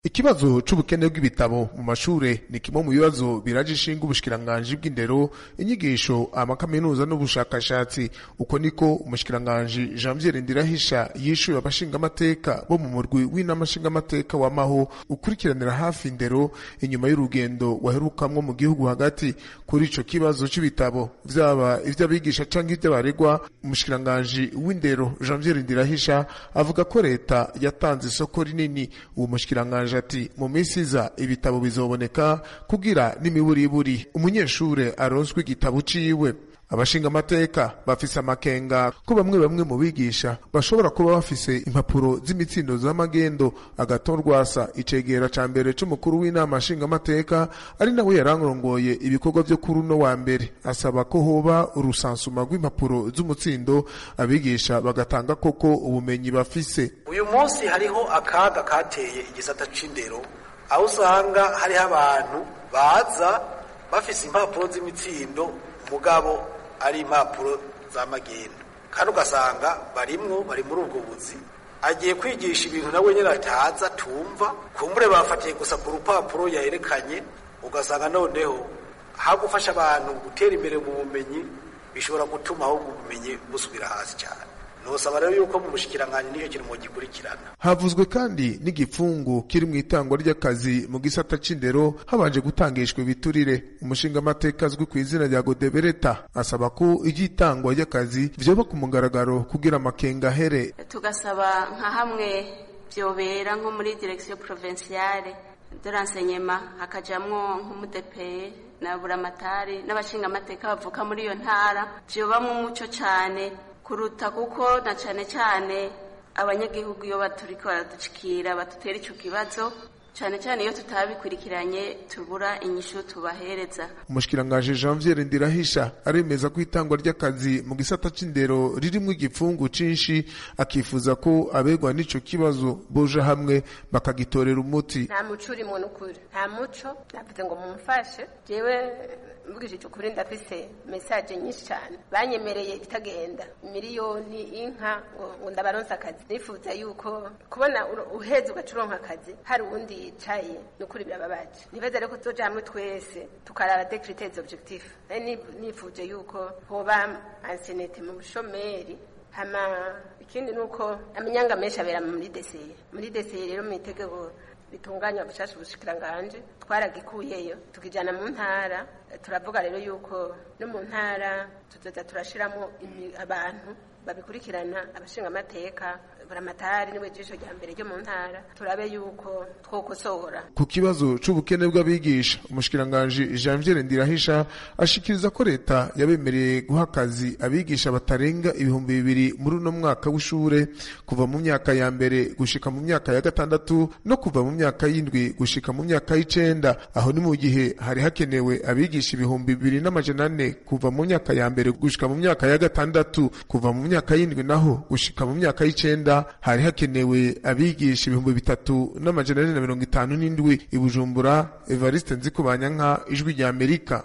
ikibazo c'ubukene bw'ibitabo mu mashure ni kimwe mu bibazo biraje ishinga ubushikiranganji bw'indero inyigisho amakaminuza n'ubushakashatsi uko niko umushikiranganji janviere ndirahisha yishuye abashingamateka bo mu murwi w'inama nshingamateka wamaho ukurikiranira hafi indero inyuma y'urugendo waherukamwo mu gihugu hagati kuri ico kibazo c'ibitabo vyaba ivy'abigisha canke ivy'abaregwa umushikiranganji w'indero janviere ndirahisha avuga ko leta yatanze isoko rinini uwo mushikiranganji ati mu minsi iza ibitabo bizoboneka kugira n'imiburiburi umunyeshure aronswe igitabo ciwe abashinga amateka bafise amakenga ko bamwe bamwe mu bigisha bashobora kuba bafise impapuro z'imitsindo z'amagendo agatorwasa icegera ca mbere c'umukuru w'inama nshingamateka ari nawe yarangongoye ibikorwa vyo kuri uno wa mbere asaba ko hoba urusansuma rw'impapuro z'umutsindo abigisha bagatanga koko ubumenyi bafise uyu munsi hariho akaga kateye igisata c'indero aho usanga hariho abantu baza bafise impapuro z'imitsindo mugabo ari impapuro za magendo kandi ugasanga barimwo bari muri ubwo buzi agiye kwigisha ibintu nawe nyine ataza tumva kumbure bafatiye gusa ku rupapuro yaherekanye ugasanga noneho aho gufasha abantu gutera imbere mu bumenyi bishobora gutuma ahubwo ubumenyi busubira hasi cyane nosaba rero yuko mu bushikiranganji nicyo kintu mugikurikirana havuzwe kandi n'igipfungu kiri mu itangwa ry'akazi mu gisata c'indero habanje gutangishwa ibiturire umushingamateka azwi ku izina rya godebereta asaba ko iry'itangwa ry'akazi vyoba ku mugaragaro kugira amakenga ahere tugasaba nka hamwe vyobera nko muri direction provinciale de l'enseignement hakajamwo nk'umudepeye na buramatari n'abashingamateka bavuka muri iyo ntara vyobamwo umuco cane kuruta kuko na cane cane abanyagihugu iyo baturiko baraducikira badutera ico kibazo cane cane iyo tutabikurikiranye tubura inyishu tubahereza umushikiranganji janviere ndirahisha aremeza ko itangwa ry'akazi mu gisata c'indero ririmwo igipfungu cinshi akifuza ko abegwa n'ico kibazo boja hamwe bakagitorera umuti nta muco urimwo n'ukuri nta muco navuze ngo mumfashe jewe mvugishije ukuri ndafise mesaje nyinshi cyane banyemereye itagenda miliyoni inka ngo ndabaronse akazi nifuza yuko kubona uheze ugacuronka akazi hari uwundi yicaye nukuri birababaje nibaza rero ko tuzoja hamwe twese tukaraba des critères objectifs nifuje yuko hoba ansenete mu bushomeri hama ikindi nuko amanyanga menshi abera muri deseye muri deseye rero mu itegeko bitunganya bushasha ubushikiranganje twaragikuyeyo tukijana mu ntara turavuga rero yuko no mu ntara tuzoza turashiramo abantu babikurikirana abashinga amateka buramatari niwe jisho rya mbere ryo mu ntara turabe yuko twokosora ku kibazo c'ubukene bw'abigisha umushikiranganji Janviere Ndirahisha ashikiriza ko leta yabemereye guha akazi abigisha batarenga ibihumbi bibiri muri uno mwaka w'ishure kuva mu myaka ya mbere gushika mu myaka ya gatandatu no kuva mu myaka y'indwi gushika mu myaka y'icenda aho ni mu gihe hari hakenewe abigisha ibihumbi bibiri n'amajana ane kuva mu myaka ya mbere gushika mu myaka ya gatandatu kuva mu myaka y'indwi naho gushika mu myaka y'icenda hari hakenewe abigisha ibihumbi bitatu n'amajana ane na mirongo itanu n'indwi i Bujumbura Evariste Nzikubanyanka ijwi rya Amerika